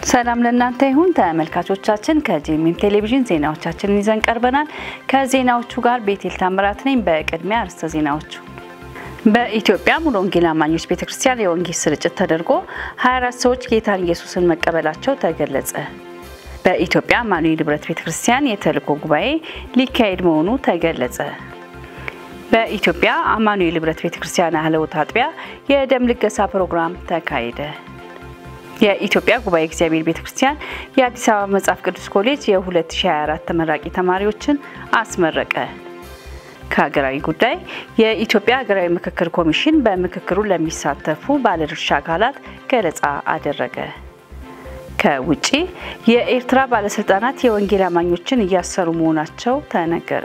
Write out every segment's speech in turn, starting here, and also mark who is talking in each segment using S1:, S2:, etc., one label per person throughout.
S1: ሰላም ለእናንተ ይሁን ተመልካቾቻችን፣ ከጄኤምኤም ቴሌቪዥን ዜናዎቻችንን ይዘን ቀርበናል። ከዜናዎቹ ጋር ቤቴል ታምራት ነኝ። በቅድሚያ አርዕስተ ዜናዎቹ በኢትዮጵያ ሙሉ ወንጌል አማኞች ቤተክርስቲያን የወንጌል ስርጭት ተደርጎ 24 ሰዎች ጌታን ኢየሱስን መቀበላቸው ተገለጸ። በኢትዮጵያ አማኑኤል ህብረት ቤተክርስቲያን የተልእኮ ጉባኤ ሊካሄድ መሆኑ ተገለጸ። በኢትዮጵያ አማኑኤል ህብረት ቤተክርስቲያን አህለውት አጥቢያ የደም ልገሳ ፕሮግራም ተካሄደ። የኢትዮጵያ ጉባኤ እግዚአብሔር ቤተክርስቲያን የአዲስ አበባ መጽሐፍ ቅዱስ ኮሌጅ የ2024 ተመራቂ ተማሪዎችን አስመረቀ። ከሀገራዊ ጉዳይ የኢትዮጵያ ሀገራዊ ምክክር ኮሚሽን በምክክሩ ለሚሳተፉ ባለድርሻ አካላት ገለጻ አደረገ። ከውጪ የኤርትራ ባለስልጣናት የወንጌል አማኞችን እያሰሩ መሆናቸው ተነገረ።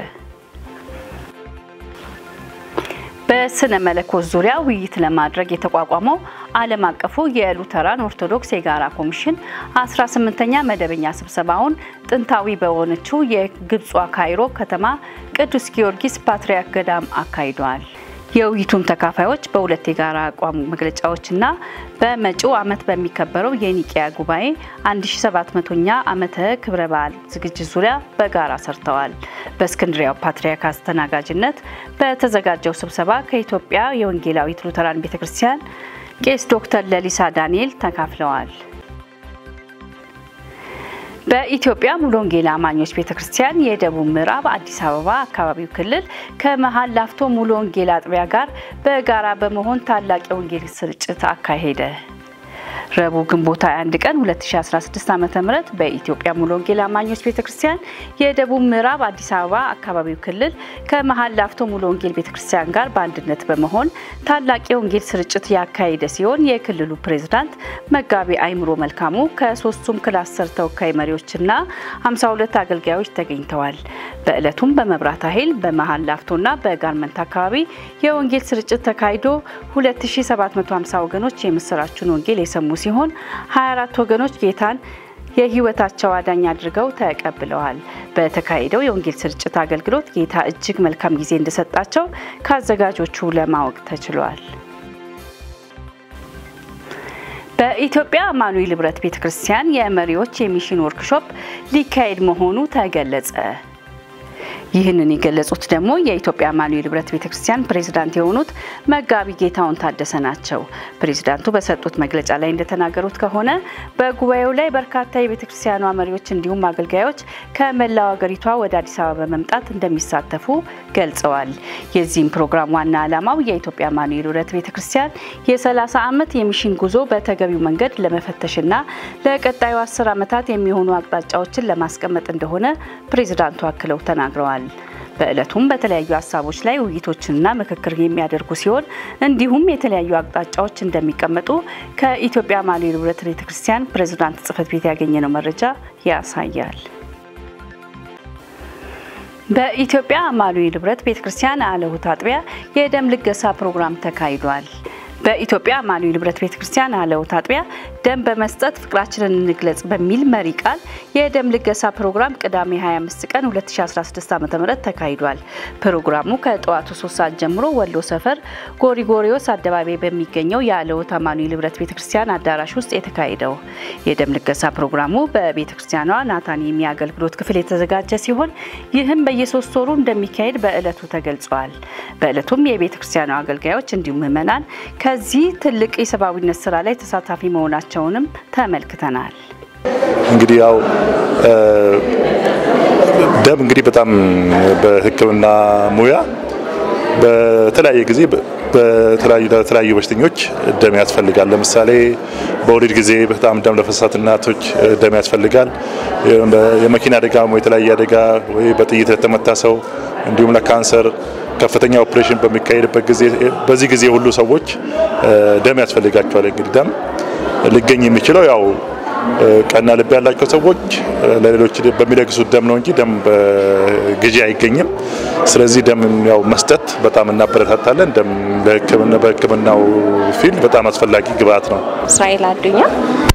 S1: በስነ መለኮት ዙሪያ ውይይት ለማድረግ የተቋቋመው ዓለም አቀፉ የሉተራን ኦርቶዶክስ የጋራ ኮሚሽን 18ኛ መደበኛ ስብሰባውን ጥንታዊ በሆነችው የግብጿ ካይሮ ከተማ ቅዱስ ጊዮርጊስ ፓትርያርክ ገዳም አካሂደዋል። የውይይቱም ተካፋዮች በሁለት የጋራ አቋም መግለጫዎችና በመጪው ዓመት በሚከበረው የኒቂያ ጉባኤ 1700ኛ ዓመተ ክብረ በዓል ዝግጅት ዙሪያ በጋራ ሰርተዋል። በእስክንድሪያው ፓትርያርክ አስተናጋጅነት በተዘጋጀው ስብሰባ ከኢትዮጵያ የወንጌላዊት ሉተራን ቤተ ክርስቲያን ቄስ ዶክተር ለሊሳ ዳንኤል ተካፍለዋል። በኢትዮጵያ ሙሉ ወንጌል አማኞች ቤተክርስቲያን የደቡብ ምዕራብ አዲስ አበባ አካባቢው ክልል ከመሀል ላፍቶ ሙሉ ወንጌል አጥቢያ ጋር በጋራ በመሆን ታላቅ የወንጌል ስርጭት አካሄደ። ረቡዕ ግንቦት 21 ቀን 2016 ዓ.ም በኢትዮጵያ ሙሉ ወንጌል አማኞች ቤተክርስቲያን የደቡብ ምዕራብ አዲስ አበባ አካባቢው ክልል ከመሀል ላፍቶ ሙሉ ወንጌል ቤተክርስቲያን ጋር በአንድነት በመሆን ታላቅ የወንጌል ስርጭት ያካሄደ ሲሆን የክልሉ ፕሬዝዳንት መጋቢ አይምሮ መልካሙ ከሶስቱም ክላስተር ተወካይ መሪዎችና 52 አገልጋዮች ተገኝተዋል። በዕለቱም በመብራት ኃይል በመሀል ላፍቶና በጋርመንት አካባቢ የወንጌል ስርጭት ተካሂዶ 2750 ወገኖች የምስራቹን ወንጌል የሰሙ ሲሆን 24 ወገኖች ጌታን የሕይወታቸው አዳኝ አድርገው ተቀብለዋል። በተካሄደው የወንጌል ስርጭት አገልግሎት ጌታ እጅግ መልካም ጊዜ እንደሰጣቸው ከአዘጋጆቹ ለማወቅ ተችሏል። በኢትዮጵያ አማኑኤል ህብረት ቤተክርስቲያን የመሪዎች የሚሽን ወርክሾፕ ሊካሄድ መሆኑ ተገለጸ። ይህንን የገለጹት ደግሞ የኢትዮጵያ አማኑኤል ህብረት ቤተክርስቲያን ፕሬዝዳንት የሆኑት መጋቢ ጌታውን ታደሰ ናቸው። ፕሬዝዳንቱ በሰጡት መግለጫ ላይ እንደተናገሩት ከሆነ በጉባኤው ላይ በርካታ የቤተክርስቲያኗ መሪዎች እንዲሁም አገልጋዮች ከመላው ሀገሪቷ ወደ አዲስ አበባ በመምጣት እንደሚሳተፉ ገልጸዋል። የዚህም ፕሮግራም ዋና ዓላማው የኢትዮጵያ አማኑኤል ህብረት ቤተክርስቲያን የ30 ዓመት የሚሽን ጉዞ በተገቢው መንገድ ለመፈተሽና ለቀጣዩ አስር ዓመታት የሚሆኑ አቅጣጫዎችን ለማስቀመጥ እንደሆነ ፕሬዝዳንቱ አክለው ተናግረዋል። በዕለቱም በተለያዩ ሀሳቦች ላይ ውይይቶችንና ምክክር የሚያደርጉ ሲሆን እንዲሁም የተለያዩ አቅጣጫዎች እንደሚቀመጡ ከኢትዮጵያ አማኑኤል ህብረት ቤተክርስቲያን ፕሬዝዳንት ጽሕፈት ቤት ያገኘነው መረጃ ያሳያል። በኢትዮጵያ አማኑኤል ህብረት ቤተክርስቲያን አለሁት አጥቢያ የደም ልገሳ ፕሮግራም ተካሂዷል። በኢትዮጵያ አማኑኤል ህብረት ቤተክርስቲያን አለሁት አጥቢያ ደም በመስጠት ፍቅራችንን እንግለጽ በሚል መሪ ቃል የደም ልገሳ ፕሮግራም ቅዳሜ 25 ቀን 2016 ዓ.ም ተካሂዷል። ፕሮግራሙ ከጠዋቱ 3 ሰዓት ጀምሮ ወሎ ሰፈር ጎሪጎሪዮስ አደባባይ በሚገኘው የአለሁት አማኑኤል ህብረት ቤተክርስቲያን አዳራሽ ውስጥ የተካሄደው የደም ልገሳ ፕሮግራሙ በቤተክርስቲያኗ ናታን የሚያገልግሎት ክፍል የተዘጋጀ ሲሆን ይህም በየሶስት ወሩ እንደሚካሄድ በዕለቱ ተገልጿል። በዕለቱም የቤተክርስቲያኗ አገልጋዮች እንዲሁም ምዕመናን ከዚህ ትልቅ የሰብአዊነት ስራ ላይ ተሳታፊ መሆናቸውንም ተመልክተናል።
S2: እንግዲህ ያው ደም እንግዲህ በጣም በሕክምና ሙያ በተለያየ ጊዜ በተለያዩ በሽተኞች ደም ያስፈልጋል። ለምሳሌ በወሊድ ጊዜ በጣም ደም ለፈሳት እናቶች ደም ያስፈልጋል። የመኪና አደጋ ወይ የተለያየ አደጋ ወይ በጥይት ለተመታ ሰው እንዲሁም ለካንሰር ከፍተኛ ኦፕሬሽን በሚካሄድበት ጊዜ በዚህ ጊዜ ሁሉ ሰዎች ደም ያስፈልጋቸዋል። እንግዲህ ደም ሊገኝ የሚችለው ያው ቀና ልብ ያላቸው ሰዎች ለሌሎች በሚለግሱት ደም ነው እንጂ ደም በግዢ አይገኝም። ስለዚህ ደም ያው መስጠት በጣም እናበረታታለን። ደም በሕክምናው ፊልድ በጣም አስፈላጊ ግብአት ነው።
S3: እስራኤል አዱኛ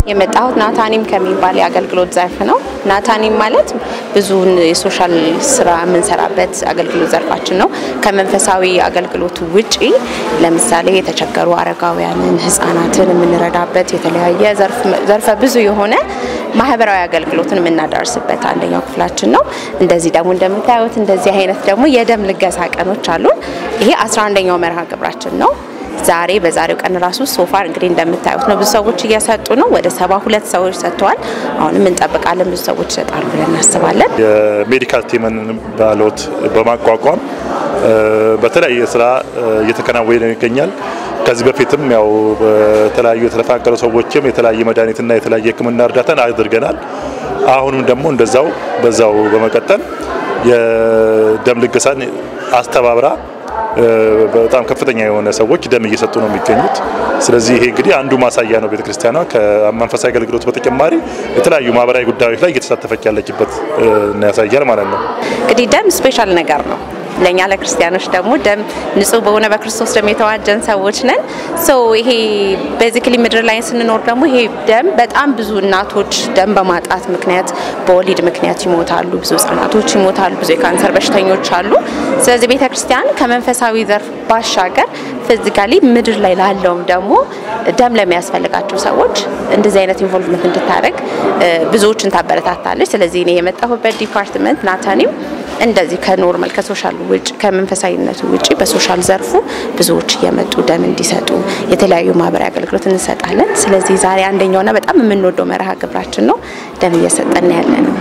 S3: የመጣሁት ናታኒም ከሚባል የአገልግሎት ዘርፍ ነው። ናታኒም ማለት ብዙውን የሶሻል ስራ የምንሰራበት አገልግሎት ዘርፋችን ነው። ከመንፈሳዊ አገልግሎቱ ውጪ ለምሳሌ የተቸገሩ አረጋውያንን፣ ህጻናትን የምንረዳበት የተለያየ ዘርፈ ብዙ የሆነ ማህበራዊ አገልግሎትን የምናዳርስበት አንደኛው ክፍላችን ነው። እንደዚህ ደግሞ እንደምታዩት እንደዚህ አይነት ደግሞ የደም ልገሳ ቀኖች አሉን። ይሄ 11ኛው መርሃ ግብራችን ነው። ዛሬ በዛሬው ቀን ራሱ ሶፋር እንግዲህ እንደምታዩት ነው። ብዙ ሰዎች እየሰጡ ነው። ወደ ሰባ ሁለት ሰዎች ሰጥተዋል። አሁንም እንጠብቃለን ብዙ ሰዎች ይሰጣሉ ብለን እናስባለን።
S2: የሜዲካል ቲምን ባሎት በማቋቋም በተለያየ ስራ እየተከናወነ ይገኛል። ከዚህ በፊትም ያው በተለያዩ የተፈናቀሉ ሰዎችም የተለያየ መድኃኒትና የተለያየ ሕክምና እርዳታን አድርገናል። አሁንም ደግሞ እንደዛው በዛው በመቀጠል የደም ልገሳን አስተባብራ በጣም ከፍተኛ የሆነ ሰዎች ደም እየሰጡ ነው የሚገኙት። ስለዚህ ይሄ እንግዲህ አንዱ ማሳያ ነው። ቤተክርስቲያኗ ከመንፈሳዊ አገልግሎት በተጨማሪ የተለያዩ ማህበራዊ ጉዳዮች ላይ እየተሳተፈች ያለችበት ያሳያል ማለት ነው።
S3: እንግዲህ ደም ስፔሻል ነገር ነው። ለእኛ ለክርስቲያኖች ደግሞ ደም ንጹህ በሆነ በክርስቶስ ደም የተዋጀን ሰዎች ነን። ሶ ይሄ ቤዚክሊ ምድር ላይ ስንኖር ደግሞ ይሄ ደም በጣም ብዙ እናቶች ደም በማጣት ምክንያት በወሊድ ምክንያት ይሞታሉ። ብዙ ህጻናቶች ይሞታሉ። ብዙ የካንሰር በሽተኞች አሉ። ስለዚህ ቤተ ክርስቲያን ከመንፈሳዊ ዘርፍ ባሻገር ፊዚካሊ ምድር ላይ ላለውም ደግሞ ደም ለሚያስፈልጋቸው ሰዎች እንደዚህ አይነት ኢንቮልቭመንት እንድታደርግ ብዙዎችን ታበረታታለች። ስለዚህ እኔ የመጣሁበት ዲፓርትመንት ናታኒም እንደዚህ ከኖርማል ከሶሻል ውጭ ከመንፈሳዊነቱ ውጭ በሶሻል ዘርፉ ብዙዎች እየመጡ ደም እንዲሰጡ የተለያዩ ማህበራዊ አገልግሎት እንሰጣለን። ስለዚህ ዛሬ አንደኛውና በጣም የምንወደው መርሃ ግብራችን ነው። ደም እየሰጠን ያለ ነው።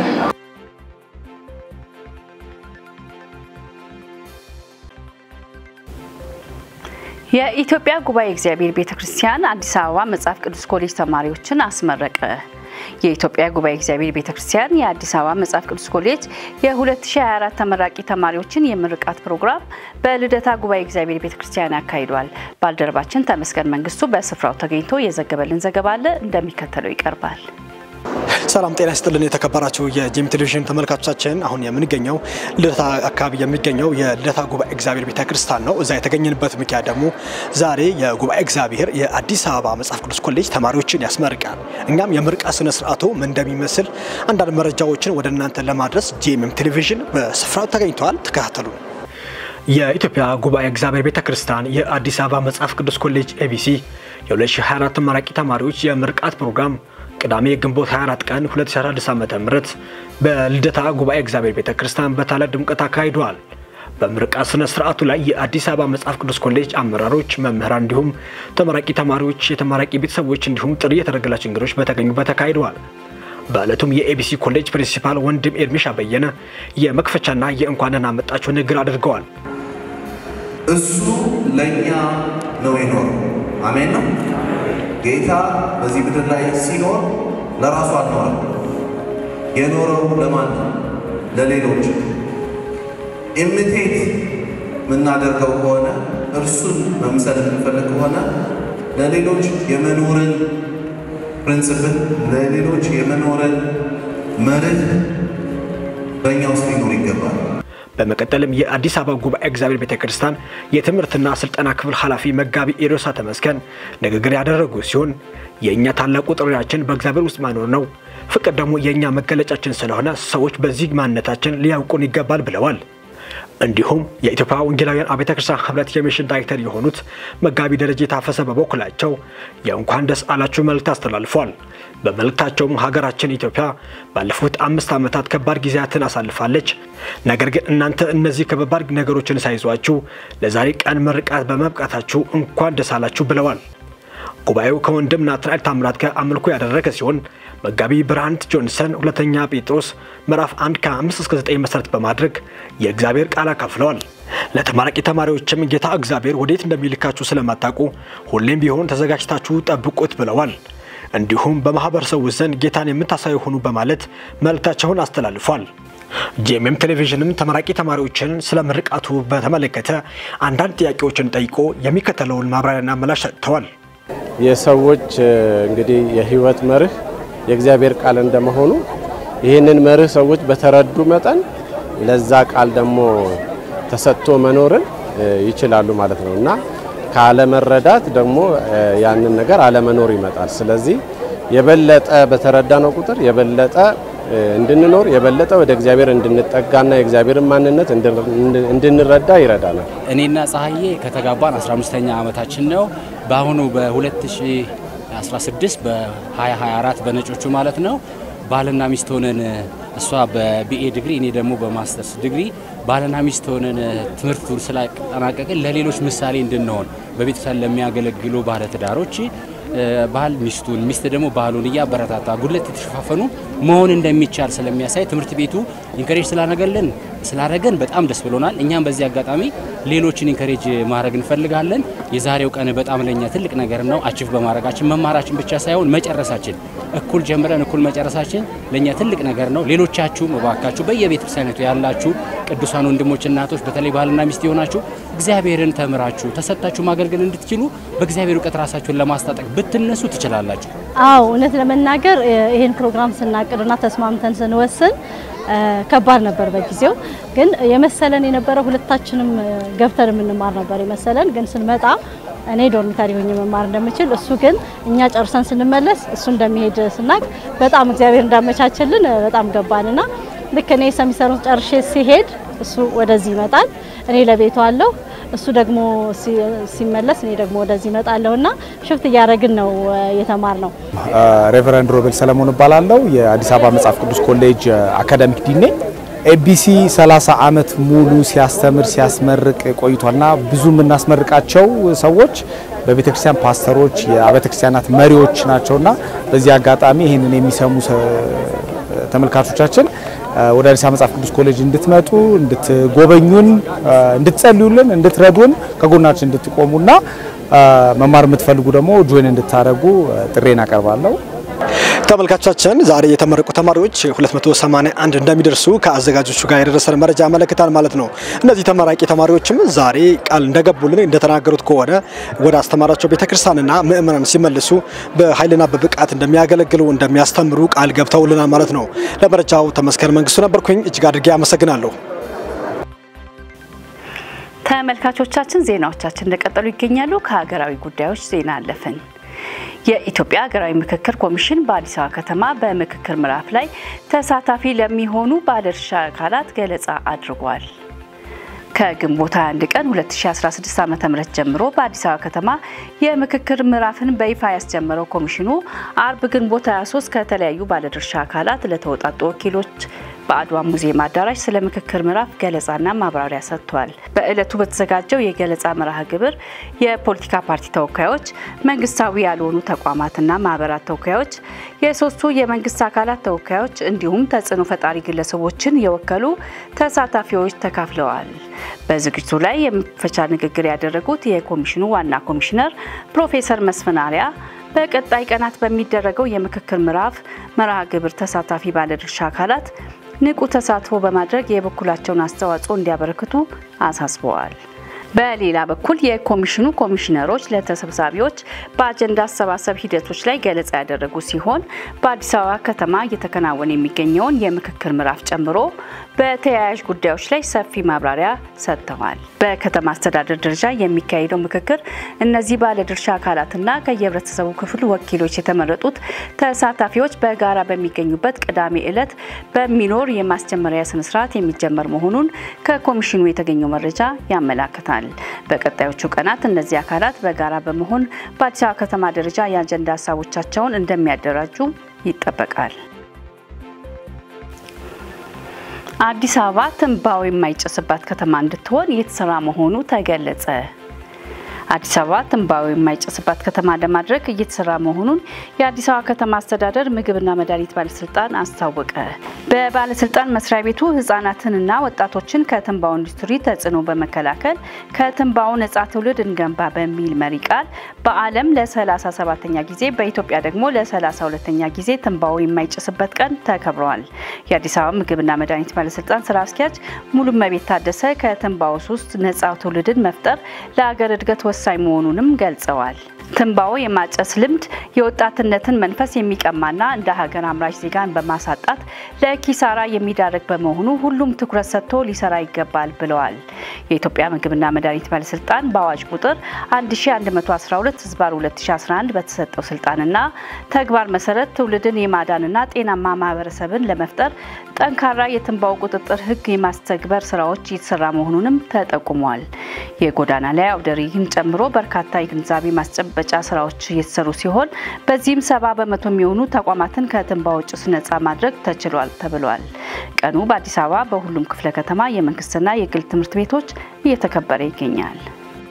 S1: የኢትዮጵያ ጉባኤ እግዚአብሔር ቤተ ክርስቲያን አዲስ አበባ መጽሐፍ ቅዱስ ኮሌጅ ተማሪዎችን አስመረቀ። የኢትዮጵያ ጉባኤ እግዚአብሔር ቤተ ክርስቲያን የአዲስ አበባ መጽሐፍ ቅዱስ ኮሌጅ የ2024 ተመራቂ ተማሪዎችን የምርቃት ፕሮግራም በልደታ ጉባኤ እግዚአብሔር ቤተ ክርስቲያን ያካሂዷል። ባልደረባችን ተመስገን መንግስቱ በስፍራው ተገኝቶ የዘገበልን ዘገባ አለ፣ እንደሚከተለው ይቀርባል።
S4: ሰላም ጤና ይስጥልን የተከበራችሁ የጄም ቴሌቪዥን ተመልካቾቻችን፣ አሁን የምንገኘው ልደታ አካባቢ የሚገኘው የልደታ ጉባኤ እግዚአብሔር ቤተ ክርስቲያን ነው። እዛ የተገኘንበት ምክንያት ደግሞ ዛሬ የጉባኤ እግዚአብሔር የአዲስ አበባ መጽሐፍ ቅዱስ ኮሌጅ ተማሪዎችን ያስመርቃል። እኛም የምርቃት ስነ ስርዓቱ ምን እንደሚመስል አንዳንድ መረጃዎችን ወደ እናንተ ለማድረስ ጄኤምኤም ቴሌቪዥን በስፍራው ተገኝተዋል። ተከታተሉ። የኢትዮጵያ ጉባኤ እግዚአብሔር ቤተ ክርስቲያን የአዲስ አበባ መጽሐፍ ቅዱስ ኮሌጅ ኤቢሲ የ2024 ተመራቂ ተማሪዎች የምርቃት ፕሮግራም ቅዳሜ ግንቦት 24 ቀን 2016 ዓ.ም በልደታ ጉባኤ እግዚአብሔር ቤተ ክርስቲያን በታላቅ ድምቀት አካሂደዋል። በምርቃት ስነ ስርዓቱ ላይ የአዲስ አበባ መጽሐፍ ቅዱስ ኮሌጅ አመራሮች፣ መምህራን እንዲሁም ተመራቂ ተማሪዎች፣ የተመራቂ ቤተሰቦች እንዲሁም ጥሪ የተደረገላቸው እንግዶች በተገኙበት ተካሂደዋል። በዕለቱም የኤቢሲ ኮሌጅ ፕሪንሲፓል ወንድም ኤርሚሻ በየነ የመክፈቻና የእንኳን ደህና መጣችሁ ንግግር አድርገዋል።
S5: እሱ ለእኛ ነው የኖረው። አሜን ነው። ጌታ በዚህ ምድር ላይ ሲኖር ለራሱ አልኖረም። የኖረው ለማን ነው? ለሌሎች። ኢሚቴት የምናደርገው ከሆነ እርሱን መምሰል የምንፈልግ ከሆነ ለሌሎች የመኖርን ፕሪንስፕል፣ ለሌሎች የመኖርን መርህ በእኛ ውስጥ ሊኖር ይገባል።
S4: በመቀጠልም የአዲስ አበባ ጉባኤ እግዚአብሔር ቤተ ክርስቲያን የትምህርትና ስልጠና ክፍል ኃላፊ መጋቢ ኤሮሳ ተመስገን ንግግር ያደረጉ ሲሆን የእኛ ታላቁ ጥሪያችን በእግዚአብሔር ውስጥ መኖር ነው፣ ፍቅር ደግሞ የእኛ መገለጫችን ስለሆነ ሰዎች በዚህ ማንነታችን ሊያውቁን ይገባል ብለዋል። እንዲሁም የኢትዮጵያ ወንጌላውያን አብያተ ክርስቲያን ህብረት የሚሽን ዳይሬክተር የሆኑት መጋቢ ደረጀ የታፈሰ በበኩላቸው የእንኳን ደስ አላችሁ መልእክት አስተላልፏል። በመልእክታቸውም ሀገራችን ኢትዮጵያ ባለፉት አምስት ዓመታት ከባድ ጊዜያትን አሳልፋለች። ነገር ግን እናንተ እነዚህ ከባድ ነገሮችን ሳይዟችሁ ለዛሬ ቀን ምርቃት በመብቃታችሁ እንኳን ደስ አላችሁ ብለዋል። ጉባኤው ከወንድም ናትናኤል ታምራት ጋር አምልኮ ያደረገ ሲሆን መጋቢ ብርሃንት ጆንሰን ሁለተኛ ጴጥሮስ ምዕራፍ 1 ከ5 እስከ 9 መሰረት በማድረግ የእግዚአብሔር ቃል አካፍለዋል። ለተመራቂ ተማሪዎችም ጌታ እግዚአብሔር ወዴት እንደሚልካችሁ ስለማታውቁ ሁሌም ቢሆን ተዘጋጅታችሁ ጠብቁት ብለዋል። እንዲሁም በማህበረሰቡ ዘንድ ጌታን የምታሳዩ ሁኑ በማለት መልእክታቸውን አስተላልፏል። ጄኤምኤም ቴሌቪዥንም ተመራቂ ተማሪዎችን ስለ ምርቃቱ በተመለከተ አንዳንድ ጥያቄዎችን ጠይቆ የሚከተለውን ማብራሪያና ምላሽ ሰጥተዋል።
S6: የሰዎች እንግዲህ የህይወት መርህ የእግዚአብሔር ቃል እንደመሆኑ ይህንን መርህ ሰዎች በተረዱ መጠን ለዛ ቃል ደግሞ ተሰጥቶ መኖርን ይችላሉ ማለት ነው እና ካለመረዳት ደግሞ ያንን ነገር አለመኖር ይመጣል። ስለዚህ የበለጠ በተረዳነው ቁጥር የበለጠ እንድንኖር የበለጠ ወደ እግዚአብሔር እንድንጠጋና የእግዚአብሔርን ማንነት እንድንረዳ ይረዳናል።
S7: እኔና ፀሐዬ ከተጋባን 15ኛ ዓመታችን ነው። በአሁኑ በ2016 በ2024 በነጮቹ ማለት ነው ባልና ሚስት ሆነን እሷ በቢኤ ዲግሪ እኔ ደግሞ በማስተርስ ዲግሪ ባልና ሚስት ሆነን ትምህርቱን ስላጠናቀቅን ለሌሎች ምሳሌ እንድንሆን በቤተሰብ ለሚያገለግሉ ባለትዳሮች ባል ሚስቱን ሚስት ደግሞ ባሉን እያበረታታ ጉድለት የተሸፋፈኑ መሆን እንደሚቻል ስለሚያሳይ ትምህርት ቤቱ ኢንከሬጅ ስላደረገልን ስላደረገን በጣም ደስ ብሎናል። እኛም በዚህ አጋጣሚ ሌሎችን ኢንከሬጅ ማድረግ እንፈልጋለን። የዛሬው ቀን በጣም ለኛ ትልቅ ነገር ነው። አቺቭ በማድረጋችን መማራችን ብቻ ሳይሆን መጨረሳችን እኩል ጀምረን እኩል መጨረሳችን ለኛ ትልቅ ነገር ነው። ሌሎቻችሁም እባካችሁ በየቤተ ክርስቲያኒቱ ያላችሁ ቅዱሳን ወንድሞች፣ እናቶች በተለይ ባልና ሚስት የሆናችሁ እግዚአብሔርን ተምራችሁ ተሰጥታችሁ ማገልገል እንድትችሉ በእግዚአብሔር እውቀት ራሳችሁን ለማስታጠቅ ብትነሱ ትችላላችሁ።
S8: አዎ እውነት ለመናገር ይህን ፕሮግራም ስናቅድና ተስማምተን ስንወስን ከባድ ነበር። በጊዜው ግን የመሰለን የነበረው ሁለታችንም ገብተን የምንማር ነበር የመሰለን። ግን ስንመጣ እኔ ዶርሚታሪ ሆኜ መማር እንደምችል እሱ ግን እኛ ጨርሰን ስንመለስ እሱ እንደሚሄድ ስናቅ በጣም እግዚአብሔር እንዳመቻችልን በጣም ገባንና ልክ እኔ ሰሚስተሩን ጨርሼ ሲሄድ እሱ ወደዚህ ይመጣል፣ እኔ ለቤቱ አለሁ እሱ ደግሞ ሲመለስ እኔ ደግሞ ወደዚህ እመጣለሁ እና ሽፍት እያደረግን ነው የተማር ነው።
S9: ሬቨረንድ ሮቤል ሰለሞን እባላለሁ። የአዲስ አበባ መጽሐፍ ቅዱስ ኮሌጅ አካዳሚክ ዲን ነኝ። ኤቢሲ 30 ዓመት ሙሉ ሲያስተምር ሲያስመርቅ ቆይቷልና ብዙ የምናስመርቃቸው ሰዎች በቤተ ክርስቲያን ፓስተሮች፣ የአብያተ ክርስቲያናት መሪዎች ናቸውና በዚህ አጋጣሚ ይህንን የሚሰሙ ተመልካቾቻችን ወደ አዲስ አበባ መጽሐፍ ቅዱስ ኮሌጅ እንድትመጡ፣ እንድትጎበኙን፣ እንድትጸልዩልን፣ እንድትረዱን፣ ከጎናችን እንድትቆሙና መማር የምትፈልጉ ደግሞ ጆይን እንድታደርጉ ጥሬን አቀርባለሁ።
S10: ተመልካቾቻችን ዛሬ የተመረቁ ተማሪዎች 281 እንደሚደርሱ ከአዘጋጆቹ ጋር የደረሰን መረጃ ያመለክታል ማለት ነው። እነዚህ ተመራቂ ተማሪዎችም ዛሬ ቃል እንደገቡልን እንደተናገሩት ከሆነ ወደ አስተማራቸው ቤተክርስቲያንና ምእመናን ሲመልሱ በኃይልና በብቃት እንደሚያገለግሉ እንደሚያስተምሩ ቃል ገብተውልናል ማለት ነው። ለመረጃው ተመስገን መንግስቱ ነበርኩኝ። እጅግ አድርጌ አመሰግናለሁ።
S1: ተመልካቾቻችን ዜናዎቻችን እንደቀጠሉ ይገኛሉ። ከሀገራዊ ጉዳዮች ዜና አለፍን። የኢትዮጵያ ሀገራዊ ምክክር ኮሚሽን በአዲስ አበባ ከተማ በምክክር ምዕራፍ ላይ ተሳታፊ ለሚሆኑ ባለድርሻ አካላት ገለጻ አድርጓል። ከግንቦት 21 ቀን 2016 ዓ.ም ጀምሮ በአዲስ አበባ ከተማ የምክክር ምዕራፍን በይፋ ያስጀመረው ኮሚሽኑ አርብ ግንቦት 23 ከተለያዩ ባለድርሻ አካላት ለተወጣጡ ወኪሎች በአድዋ ሙዚየም አዳራሽ ስለ ምክክር ምዕራፍ ገለጻና ማብራሪያ ሰጥቷል። በዕለቱ በተዘጋጀው የገለጻ መርሃ ግብር የፖለቲካ ፓርቲ ተወካዮች፣ መንግስታዊ ያልሆኑ ተቋማትና ማህበራት ተወካዮች፣ የሶስቱ የመንግስት አካላት ተወካዮች እንዲሁም ተጽዕኖ ፈጣሪ ግለሰቦችን የወከሉ ተሳታፊዎች ተካፍለዋል። በዝግጅቱ ላይ የመክፈቻ ንግግር ያደረጉት የኮሚሽኑ ዋና ኮሚሽነር ፕሮፌሰር መስፍን አርአያ በቀጣይ ቀናት በሚደረገው የምክክር ምዕራፍ መርሃ ግብር ተሳታፊ ባለድርሻ አካላት ንቁ ተሳትፎ በማድረግ የበኩላቸውን አስተዋጽኦ እንዲያበረክቱ አሳስበዋል። በሌላ በኩል የኮሚሽኑ ኮሚሽነሮች ለተሰብሳቢዎች በአጀንዳ አሰባሰብ ሂደቶች ላይ ገለጻ ያደረጉ ሲሆን በአዲስ አበባ ከተማ እየተከናወነ የሚገኘውን የምክክር ምዕራፍ ጨምሮ በተያያዥ ጉዳዮች ላይ ሰፊ ማብራሪያ ሰጥተዋል። በከተማ አስተዳደር ደረጃ የሚካሄደው ምክክር እነዚህ ባለድርሻ አካላትና ከየህብረተሰቡ ክፍል ወኪሎች የተመረጡት ተሳታፊዎች በጋራ በሚገኙበት ቅዳሜ ዕለት በሚኖር የማስጀመሪያ ስነስርዓት የሚጀመር መሆኑን ከኮሚሽኑ የተገኘው መረጃ ያመላክታል። በቀጣዮቹ ቀናት እነዚህ አካላት በጋራ በመሆን በአዲስ አበባ ከተማ ደረጃ የአጀንዳ ሀሳቦቻቸውን እንደሚያደራጁ ይጠበቃል። አዲስ አበባ ትንባው የማይጨስባት ከተማ እንድትሆን እየተሰራ መሆኑ ተገለጸ። አዲስ አበባ ትንባው የማይጨስባት ከተማ ለማድረግ እየተሰራ መሆኑን የአዲስ አበባ ከተማ አስተዳደር ምግብና መድኃኒት ባለስልጣን አስታወቀ። በባለስልጣን መስሪያ ቤቱ ህጻናትንና ወጣቶችን ከትንባው ኢንዱስትሪ ተጽዕኖ በመከላከል ከትንባው ነጻ ትውልድ እንገንባ በሚል መሪ ቃል በዓለም ለ37ኛ ጊዜ በኢትዮጵያ ደግሞ ለ32ኛ ጊዜ ትንባው የማይጨስበት ቀን ተከብረዋል። የአዲስ አበባ ምግብና መድኃኒት ባለስልጣን ስራ አስኪያጅ ሙሉመቤት ታደሰ ከትንባው ውስጥ ነጻ ትውልድን መፍጠር ለሀገር እድገት ወሳኝ መሆኑንም ገልጸዋል። ትንባሆ የማጨስ ልምድ የወጣትነትን መንፈስ የሚቀማና እንደ ሀገር አምራች ዜጋን በማሳጣት ለኪሳራ የሚዳረግ በመሆኑ ሁሉም ትኩረት ሰጥቶ ሊሰራ ይገባል ብለዋል። የኢትዮጵያ ምግብና መድኃኒት ባለስልጣን በአዋጅ ቁጥር 1112 ህዝባር 2011 በተሰጠው ስልጣንና ተግባር መሰረት ትውልድን የማዳንና ጤናማ ማህበረሰብን ለመፍጠር ጠንካራ የትንባሆ ቁጥጥር ህግ የማስተግበር ስራዎች እየተሰራ መሆኑንም ተጠቁሟል። የጎዳና ላይ አውደ ርዕይን ጨምሮ በርካታ የግንዛቤ ማስጨበጫ ስራዎች እየተሰሩ ሲሆን በዚህም ሰባ በመቶ የሚሆኑ ተቋማትን ከትንባሆ ጭስ ነጻ ማድረግ ተችሏል ተብሏል። ቀኑ በአዲስ አበባ በሁሉም ክፍለ ከተማ የመንግስትና የግል ትምህርት ቤቶች እየተከበረ ይገኛል።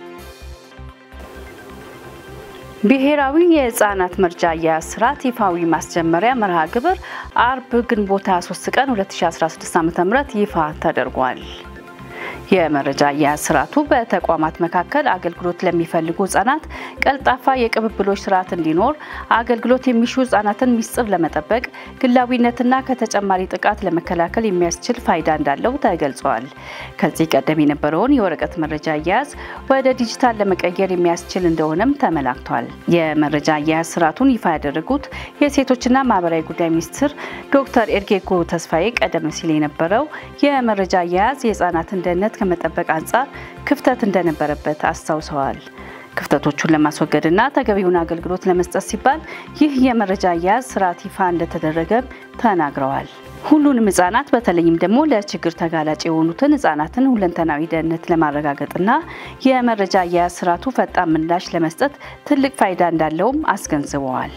S1: ብሔራዊ የህፃናት መርጃ አያያዝ ስርዓት ይፋዊ ማስጀመሪያ መርሃ ግብር አርብ ግንቦት 23 ቀን 2016 ዓ.ም ይፋ ተደርጓል። የመረጃ አያያዝ ስርዓቱ በተቋማት መካከል አገልግሎት ለሚፈልጉ ህጻናት ቀልጣፋ የቅብብሎች ስርዓት እንዲኖር፣ አገልግሎት የሚሹ ህጻናትን ሚስጥር ለመጠበቅ፣ ግላዊነትና ከተጨማሪ ጥቃት ለመከላከል የሚያስችል ፋይዳ እንዳለው ተገልጿል። ከዚህ ቀደም የነበረውን የወረቀት መረጃ አያያዝ ወደ ዲጂታል ለመቀየር የሚያስችል እንደሆነም ተመላክቷል። የመረጃ አያያዝ ስርዓቱን ይፋ ያደረጉት የሴቶችና ማህበራዊ ጉዳይ ሚኒስትር ዶክተር ኤርጌጎ ተስፋዬ ቀደም ሲል የነበረው የመረጃ አያያዝ የህጻናትን ደህንነት ከመጠበቅ አንጻር ክፍተት እንደነበረበት አስታውሰዋል። ክፍተቶቹን ለማስወገድና ተገቢውን አገልግሎት ለመስጠት ሲባል ይህ የመረጃ አያያዝ ስርዓት ይፋ እንደተደረገም ተናግረዋል። ሁሉንም ህጻናት በተለይም ደግሞ ለችግር ተጋላጭ የሆኑትን ህጻናትን ሁለንተናዊ ደህንነት ለማረጋገጥና የመረጃ አያያዝ ስርዓቱ ፈጣን ምላሽ ለመስጠት ትልቅ ፋይዳ እንዳለውም አስገንዝበዋል።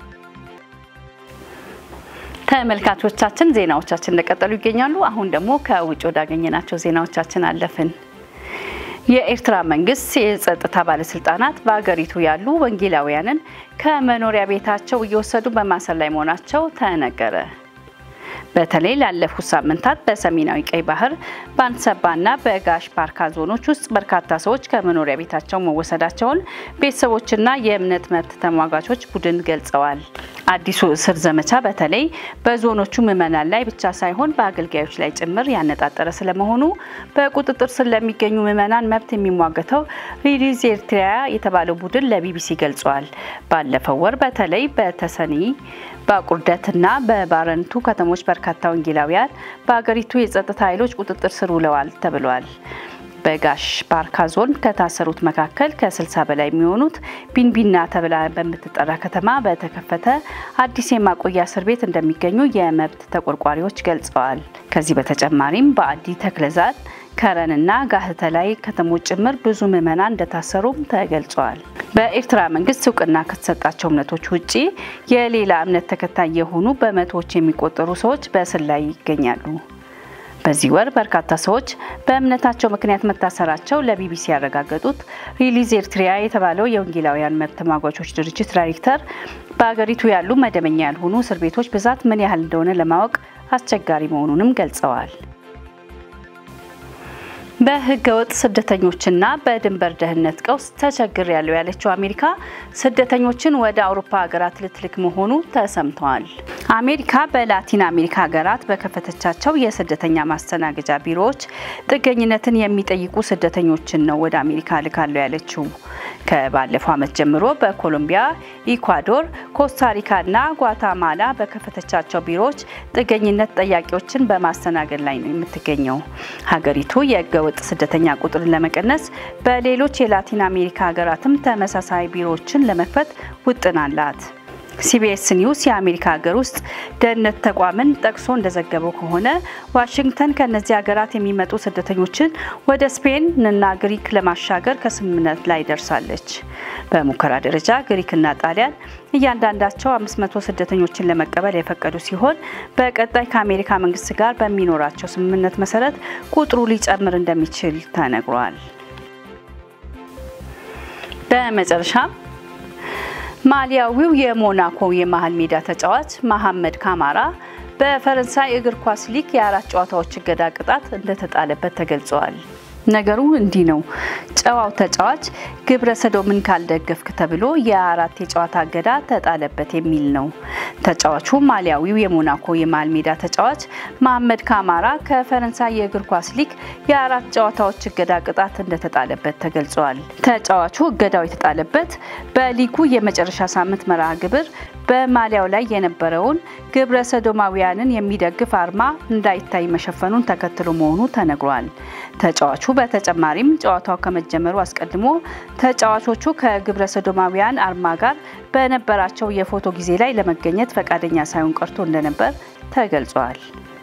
S1: ተመልካቾቻችን ዜናዎቻችን እንደቀጠሉ ይገኛሉ። አሁን ደግሞ ከውጭ ወዳገኘናቸው ዜናዎቻችን አለፍን። የኤርትራ መንግስት የጸጥታ ባለስልጣናት በአገሪቱ ያሉ ወንጌላውያንን ከመኖሪያ ቤታቸው እየወሰዱ በማሰር ላይ መሆናቸው ተነገረ። በተለይ ላለፉት ሳምንታት በሰሜናዊ ቀይ ባህር በአንሰባና በጋሽ ባርካ ዞኖች ውስጥ በርካታ ሰዎች ከመኖሪያ ቤታቸው መወሰዳቸውን ቤተሰቦችና የእምነት መብት ተሟጋቾች ቡድን ገልጸዋል። አዲሱ እስር ዘመቻ በተለይ በዞኖቹ ምዕመናን ላይ ብቻ ሳይሆን በአገልጋዮች ላይ ጭምር ያነጣጠረ ስለመሆኑ በቁጥጥር ስር ለሚገኙ ምዕመናን መብት የሚሟገተው ሪሊዝ ኤርትራ የተባለው ቡድን ለቢቢሲ ገልጿል። ባለፈው ወር በተለይ በተሰኒ በቁርደትና በባረንቱ ከተሞች በርካታ ወንጌላውያን በአገሪቱ የጸጥታ ኃይሎች ቁጥጥር ስር ውለዋል ተብሏል። በጋሽ ባርካ ዞን ከታሰሩት መካከል ከ60 በላይ የሚሆኑት ቢንቢና ተብላ በምትጠራ ከተማ በተከፈተ አዲስ የማቆያ እስር ቤት እንደሚገኙ የመብት ተቆርቋሪዎች ገልጸዋል። ከዚህ በተጨማሪም በአዲ ተክለዛን ከረንና ጋህተ ላይ ከተሞች ጭምር ብዙ ምዕመናን እንደታሰሩም ተገልጿል። በኤርትራ መንግስት እውቅና ከተሰጣቸው እምነቶች ውጪ የሌላ እምነት ተከታይ የሆኑ በመቶዎች የሚቆጠሩ ሰዎች በእስር ላይ ይገኛሉ። በዚህ ወር በርካታ ሰዎች በእምነታቸው ምክንያት መታሰራቸው ለቢቢሲ ያረጋገጡት ሪሊዝ ኤርትሪያ የተባለው የወንጌላውያን መብት ተሟጋቾች ድርጅት ዳይሬክተር በአገሪቱ ያሉ መደበኛ ያልሆኑ እስር ቤቶች ብዛት ምን ያህል እንደሆነ ለማወቅ አስቸጋሪ መሆኑንም ገልጸዋል። በህገ ወጥ ስደተኞችና በድንበር ደህንነት ቀውስ ተቸግር ያለው ያለችው አሜሪካ ስደተኞችን ወደ አውሮፓ ሀገራት ልትልክ መሆኑ ተሰምተዋል። አሜሪካ በላቲን አሜሪካ ሀገራት በከፈተቻቸው የስደተኛ ማስተናገጃ ቢሮዎች ጥገኝነትን የሚጠይቁ ስደተኞችን ነው ወደ አሜሪካ ልካለሁ ያለችው። ከባለፈው ዓመት ጀምሮ በኮሎምቢያ፣ ኢኳዶር፣ ኮስታሪካና ጓታማላ በከፈተቻቸው ቢሮዎች ጥገኝነት ጠያቂዎችን በማስተናገድ ላይ ነው የምትገኘው። ሀገሪቱ የህገ ወጥ ስደተኛ ቁጥርን ለመቀነስ በሌሎች የላቲን አሜሪካ ሀገራትም ተመሳሳይ ቢሮዎችን ለመክፈት ውጥን አላት። ሲቢኤስ ኒውስ የአሜሪካ ሀገር ውስጥ ደህንነት ተቋምን ጠቅሶ እንደዘገበው ከሆነ ዋሽንግተን ከእነዚህ ሀገራት የሚመጡ ስደተኞችን ወደ ስፔን እና ግሪክ ለማሻገር ከስምምነት ላይ ደርሳለች። በሙከራ ደረጃ ግሪክና ጣሊያን እያንዳንዳቸው 500 ስደተኞችን ለመቀበል የፈቀዱ ሲሆን በቀጣይ ከአሜሪካ መንግስት ጋር በሚኖራቸው ስምምነት መሰረት ቁጥሩ ሊጨምር እንደሚችል ተነግሯል። በመጨረሻም ማሊያዊው የሞናኮ የመሀል ሜዳ ተጫዋች መሐመድ ካማራ በፈረንሳይ እግር ኳስ ሊግ የአራት ጨዋታዎች እገዳ ቅጣት እንደተጣለበት ተገልጿል። ነገሩ እንዲህ ነው። ጨዋው ተጫዋች ግብረ ሰዶምን ካልደገፍክ ተብሎ የአራት የጨዋታ እገዳ ተጣለበት የሚል ነው። ተጫዋቹ ማሊያዊው የሞናኮ የመሃል ሜዳ ተጫዋች መሐመድ ካማራ ከፈረንሳይ የእግር ኳስ ሊግ የአራት ጨዋታዎች እገዳ ቅጣት እንደተጣለበት ተገልጿል። ተጫዋቹ እገዳው የተጣለበት በሊጉ የመጨረሻ ሳምንት መርሃ ግብር በማሊያው ላይ የነበረውን ግብረ ሰዶማውያንን የሚደግፍ አርማ እንዳይታይ መሸፈኑን ተከትሎ መሆኑ ተነግሯል። ተጫዋቹ በተጨማሪም ጨዋታው ከመጀመሩ አስቀድሞ ተጫዋቾቹ ከግብረ ሰዶማውያን አርማ ጋር በነበራቸው የፎቶ ጊዜ ላይ ለመገኘት ፈቃደኛ ሳይሆን ቀርቶ እንደነበር ተገልጿል።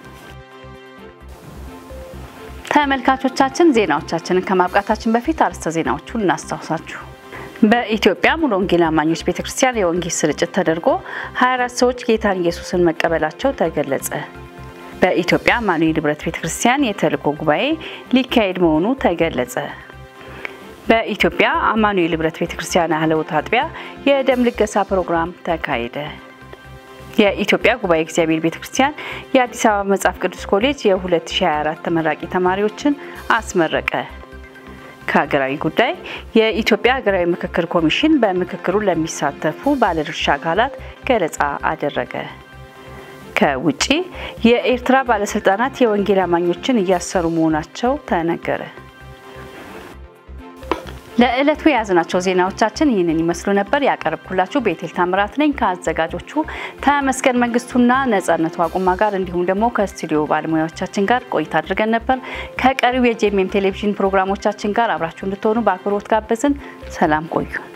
S1: ተመልካቾቻችን ዜናዎቻችንን ከማብቃታችን በፊት አርዕስተ ዜናዎቹን እናስታውሳችሁ። በኢትዮጵያ ሙሉ ወንጌል አማኞች ቤተክርስቲያን የወንጌል ስርጭት ተደርጎ 24 ሰዎች ጌታን ኢየሱስን መቀበላቸው ተገለጸ። በኢትዮጵያ አማኑኤል ህብረት ቤተክርስቲያን የተልእኮ ጉባኤ ሊካሄድ መሆኑ ተገለጸ። በኢትዮጵያ አማኑኤል ህብረት ቤተክርስቲያን አህለውት አጥቢያ የደም ልገሳ ፕሮግራም ተካሄደ። የኢትዮጵያ ጉባኤ እግዚአብሔር ቤተክርስቲያን የአዲስ አበባ መጽሐፍ ቅዱስ ኮሌጅ የ2024 ተመራቂ ተማሪዎችን አስመረቀ። ከሀገራዊ ጉዳይ የኢትዮጵያ ሀገራዊ ምክክር ኮሚሽን በምክክሩ ለሚሳተፉ ባለድርሻ አካላት ገለጻ አደረገ። ከውጪ የኤርትራ ባለስልጣናት የወንጌል አማኞችን እያሰሩ መሆናቸው ተነገረ። ለዕለቱ የያዝናቸው ዜናዎቻችን ይህንን ይመስሉ ነበር። ያቀረብኩላችሁ ቤቴል ታምራት ነኝ ከአዘጋጆቹ ተመስገን መንግስቱና ነጻነቱ አቁማ ጋር እንዲሁም ደግሞ ከስቱዲዮ ባለሙያዎቻችን ጋር ቆይታ አድርገን ነበር። ከቀሪው የጄኤምኤም ቴሌቪዥን ፕሮግራሞቻችን ጋር አብራችሁ እንድትሆኑ በአክብሮት ጋበዝን። ሰላም ቆዩ።